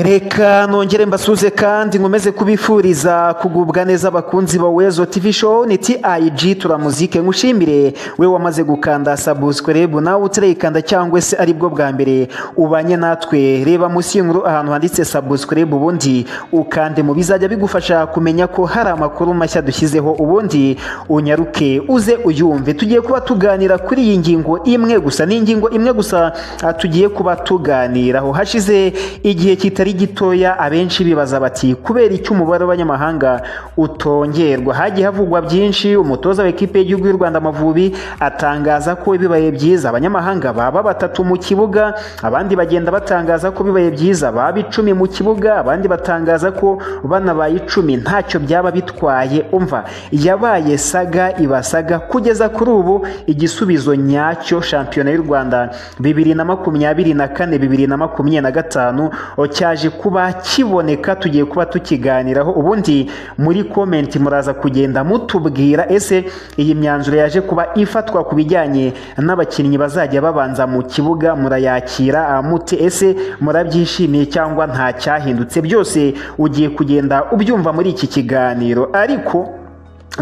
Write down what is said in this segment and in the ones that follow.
reka nongere mbasuze kandi nkomeze kubifuriza kugubwa neza abakunzi ba wezo tv show ni tig turamuzike nkushimire we wamaze gukanda sabusikwerebu nawe utirayikanda cyangwa se aribwo bwa mbere ubanye natwe reba munsi y'inkuru ahantu handitse sabusikwerebu ubundi ukande mu bizajya bigufasha kumenya ko hari amakuru mashya dushyizeho ubundi unyaruke uze uyumve tugiye kuba tuganira kuri iyi ngingo imwe gusa ni ingingo imwe gusa ah, tugiye kuba tuganiraho hashize igihe kitari kitari gitoya abenshi bibaza bati kubera icyo umubare w'abanyamahanga utongerwa hagiye havugwa byinshi umutoza w'ikipe y'igihugu y'u Rwanda Amavubi atangaza ko bibaye byiza abanyamahanga baba batatu mu kibuga abandi bagenda batangaza ko bibaye byiza baba icumi mu kibuga abandi batangaza ko banabaye icumi ntacyo byaba bitwaye umva yabaye saga ibasaga kugeza kuri ubu igisubizo nyacyo shampiyona y'u Rwanda bibiri na makumyabiri na kane bibiri na makumyabiri na gatanu cya cyaje kuba kiboneka tugiye kuba tukiganiraho ubundi muri komenti muraza kugenda mutubwira ese iyi myanzuro yaje kuba ifatwa ku bijyanye n'abakinnyi bazajya babanza mu kibuga murayakira mute ese murabyishimiye cyangwa nta cyahindutse byose ugiye kugenda ubyumva muri iki kiganiro ariko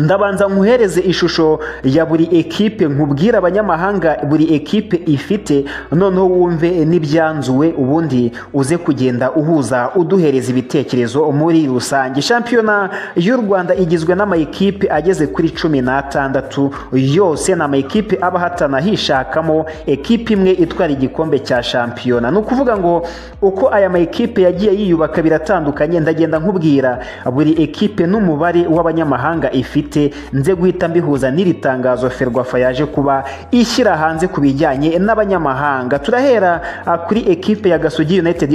ndabanza nkuhereze ishusho ya buri ekipe nkubwire abanyamahanga buri ekipe ifite noneho wumve n'ibyanzuwe ubundi uze kugenda uhuza uduhereza ibitekerezo muri rusange shampiyona y'u rwanda igizwe n'amayikipe ageze kuri cumi n'atandatu yose ni amayikipe aba ahatana hishakamo ekipe imwe itwara igikombe cya shampiyona ni ukuvuga ngo uko aya mayikipe yagiye yiyubaka biratandukanye ndagenda nkubwira buri ekipe n'umubare w'abanyamahanga ifite nze guhita mbihuza n'iri tangazo ferwafa yaje kuba ishyira hanze ku bijyanye n'abanyamahanga turahera kuri ekipe ya gasogi united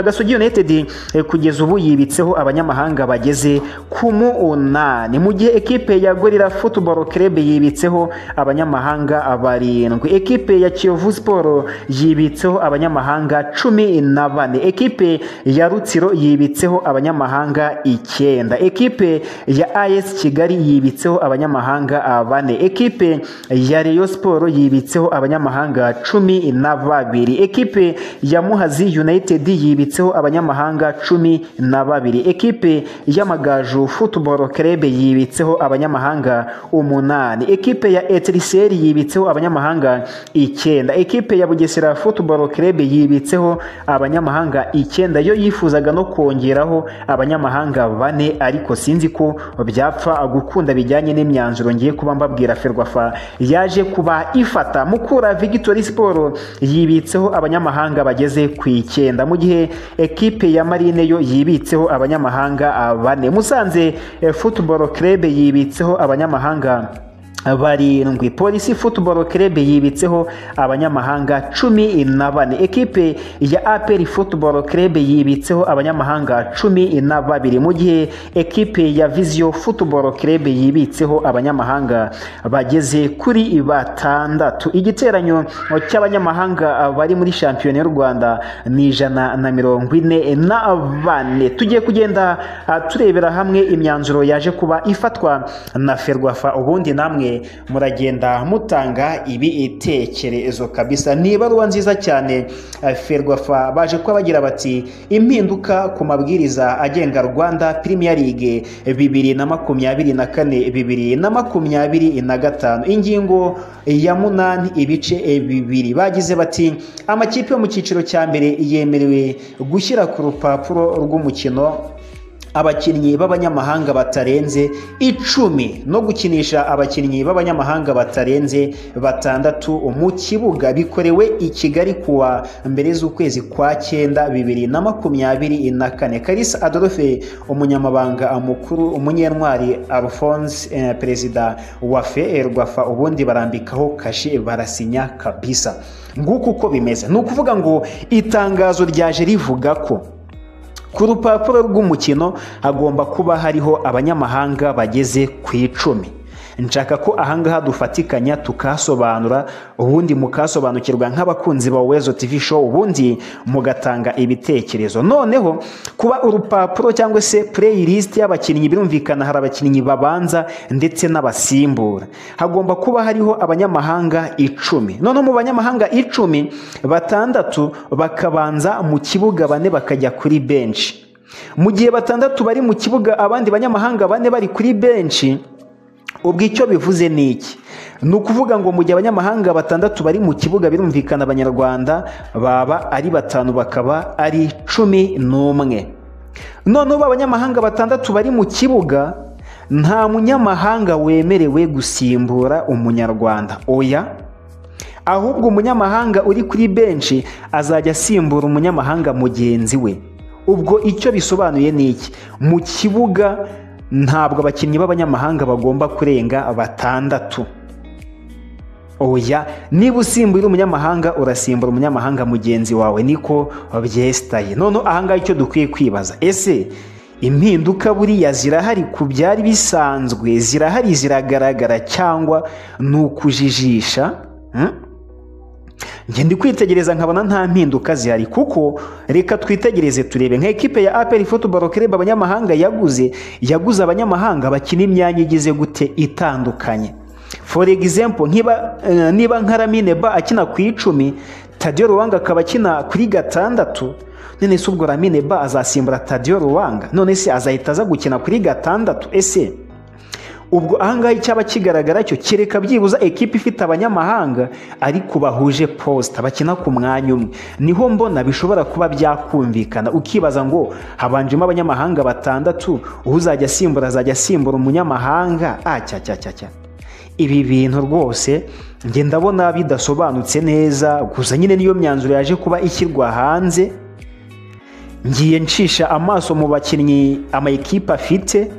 gasogi united kugeza ubu yibitseho abanyamahanga bageze ku munani mu gihe ekipe ya gorira futuboro kerebe yibitseho abanyamahanga barindwi ekipe ya kiyovu siporo yibitseho abanyamahanga cumi na bane ekipe ya rutsiro yibitseho abanyamahanga icyenda ekipe ya ayesi kigali yibitseho abanyamahanga bane ekipe ya Rayon siporo yibitseho abanyamahanga cumi na babiri ekipe ya muhazi united yibitseho abanyamahanga cumi na babiri ekipe y'amagaju futuboro kerebe yibitseho abanyamahanga umunani ekipe ya etiriseri yibitseho abanyamahanga icyenda ekipe ya bugesera futuboro kerebe yibitseho abanyamahanga icyenda yo yifuzaga no kongeraho abanyamahanga bane ariko sinzi ko byapfa gukora gukunda bijyanye n'imyanzuro ngiye kuba mbabwira ferwafa yaje kuba ifata mukura victory siporo yibitseho abanyamahanga bageze ku icyenda mu gihe ekipe ya marine yo yibitseho abanyamahanga bane musanze futuboro kerebe yibitseho abanyamahanga barindwi polisi futuboro kerebe yibitseho abanyamahanga cumi na bane ekipe ya aperi futuboro kerebe yibitseho abanyamahanga cumi na babiri mu gihe ekipe ya viziyo futuboro kerebe yibitseho abanyamahanga bageze kuri batandatu igiteranyo cy'abanyamahanga bari muri shampiyona y'u rwanda ni ijana na mirongo ine na bane tugiye kugenda turebera hamwe imyanzuro yaje kuba ifatwa na ferwafa ubundi namwe muragenda mutanga ibitekerezo kabisa ni ibaruwa nziza cyane ferwafa baje kuba bagira bati impinduka ku mabwiriza agenga rwanda Premier League bibiri na makumyabiri na kane bibiri na makumyabiri na gatanu ingingo ya munani ibice bibiri bagize bati amakipe yo mu cyiciro cya mbere yemerewe gushyira ku rupapuro rw'umukino abakinnyi b'abanyamahanga batarenze icumi no gukinisha abakinnyi b'abanyamahanga batarenze batandatu mu kibuga bikorewe i kigali kuwa mbere z'ukwezi kwa cyenda bibiri na makumyabiri na kane karisa adolphe umunyamabanga mukuru umunyentwari alphonse eh, perezida wa ferwafa ubundi barambikaho kashe barasinya kabisa nguku uko bimeze ni ukuvuga ngo itangazo ryaje rivuga ko ku rupapuro rw'umukino hagomba kuba hariho abanyamahanga bageze ku icumi nshaka ko ahangaha dufatikanya tukasobanura ubundi mukasobanukirwa nk'abakunzi ba wezo tv show ubundi mugatanga ibitekerezo noneho kuba urupapuro cyangwa se playlist y'abakinnyi birumvikana hari abakinnyi babanza ndetse n'abasimbura hagomba kuba hariho abanyamahanga icumi noneho mu banyamahanga icumi batandatu bakabanza mu kibuga bane bakajya kuri benshi mu gihe batandatu bari mu kibuga abandi banyamahanga bane bari kuri benshi ubwo icyo bivuze ni iki ni ukuvuga ngo mu gihe abanyamahanga batandatu bari mu kibuga birumvikana abanyarwanda baba ari batanu bakaba ari cumi n'umwe noneho abanyamahanga batandatu bari mu kibuga nta munyamahanga wemerewe gusimbura umunyarwanda oya ahubwo umunyamahanga uri kuri benshi azajya asimbura umunyamahanga mugenzi we ubwo icyo bisobanuye ni iki mu kibuga ntabwo abakinnyi b'abanyamahanga bagomba kurenga batandatu oya niba usimbuye umunyamahanga urasimbura umunyamahanga mugenzi wawe niko byesitaye noneho ahangaha icyo dukwiye kwibaza ese impinduka buriya zirahari ku byari bisanzwe zirahari ziragaragara cyangwa ni ukujijisha ngenda kwitegereza nkabona nta mpinduka zihari kuko reka twitegereze turebe nka ekipe ya aperi futuboro kereba abanyamahanga yaguze yaguze abanyamahanga bakina imyanya igize gute itandukanye for example nkiba niba nka ramine ba akina ku icumi tadiyo ruwanga akaba akina kuri gatandatu none se ubwo ramine ba azasimbura tadiyo ruwanga none se azahita aza gukina kuri gatandatu ese ubwo ahangaha icyaba kigaragara cyo kereka byibuza ekipa ifite abanyamahanga ariko bahuje posita bakina ku mwanya umwe niho mbona bishobora kuba byakumvikana ukibaza ngo habanjemo abanyamahanga batandatu uzajya asimbura azajya asimbura umunyamahanga acyacyacya ibi bintu rwose njye ndabona bidasobanutse neza gusa nyine niyo myanzuro yaje kuba ishyirwa hanze ngiye nshisha amaso mu bakinnyi amayikipe afite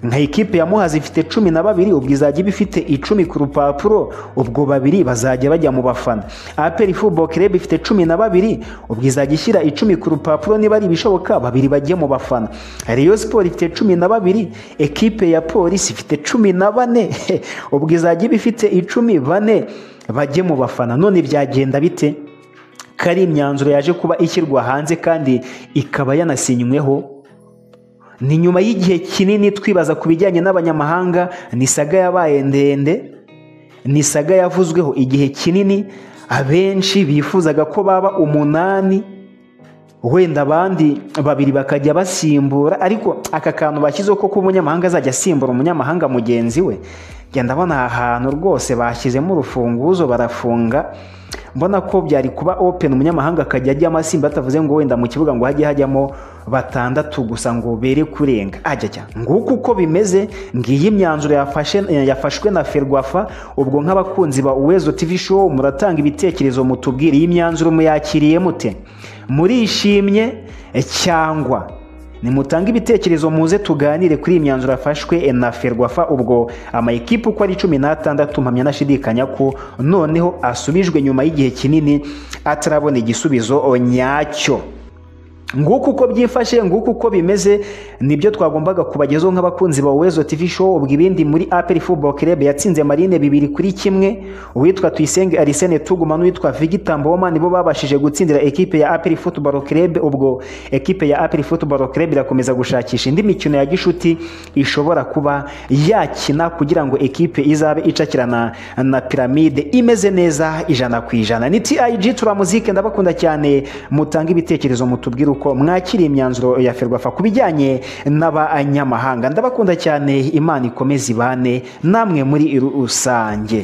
nka ikipe ya muhazi ifite cumi na babiri ubwo izajya iba ifite icumi ku rupapuro ubwo babiri bazajya bajya mu bafana aperi fubo kerebe ifite cumi na babiri ubwo izajya ishyira icumi ku rupapuro niba ari ibishoboka babiri bajye mu bafana reyo siporo ifite cumi na babiri ekipe ya polisi ifite cumi na bane ubwo izajya iba ifite icumi bane bajye mu bafana none byagenda bite ko ari imyanzuro yaje kuba ishyirwa hanze kandi ikaba yanasinyweho ni nyuma y'igihe kinini twibaza ku bijyanye n'abanyamahanga ni saga yabaye ndende ni saga yavuzweho igihe kinini abenshi bifuzaga ko baba umunani wenda abandi babiri bakajya basimbura ariko aka kantu bashyizeho ko umunyamahanga azajya asimbura umunyamahanga mugenzi we genda abona aha hantu rwose bashyizemo urufunguzo barafunga mbona ko byari kuba open umunyamahanga akajya ajyamo asimba batavuze ngo wenda mu kibuga ngo hajye hajyamo batandatu gusa ngo bere kurenga ajya ajya nguko uko bimeze ngiyi imyanzuro yafashwe na ferwafa ubwo nk'abakunzi ba uwezo tv show muratanga ibitekerezo mutubwire iyi myanzuro muyakiriye mute murishimye cyangwa nimutange ibitekerezo muze tuganire kuri iyi myanzuro yafashwe na ferwafa ubwo amayikipe uko ari cumi n'atandatu mpamya anashidikanya ko noneho asubijwe nyuma y'igihe kinini atarabona igisubizo nyacyo nguko uko byifashe nguko uko bimeze nibyo twagombaga kubagezaho nk'abakunzi ba wezo tv show ubwo ibindi muri aperi football club yatsinze marine bibiri kuri kimwe uwitwa tuyisenge arisene tuguma n'uwitwa vigita mboma nibo babashije gutsindira ekipe ya aperi football club ubwo ekipe ya aperi football club irakomeza gushakisha indi mikino ya gishuti ishobora kuba yakina kugira ngo ekipe izabe icakirana na piramide imeze neza ijana ku ijana ni tig turamuzike ndabakunda cyane mutange ibitekerezo mutubwire uko ko mwakiriye imyanzuro ya ferwafa ku bijyanye n'abanyamahanga ndabakunda cyane imana ikomeze ibane namwe muri rusange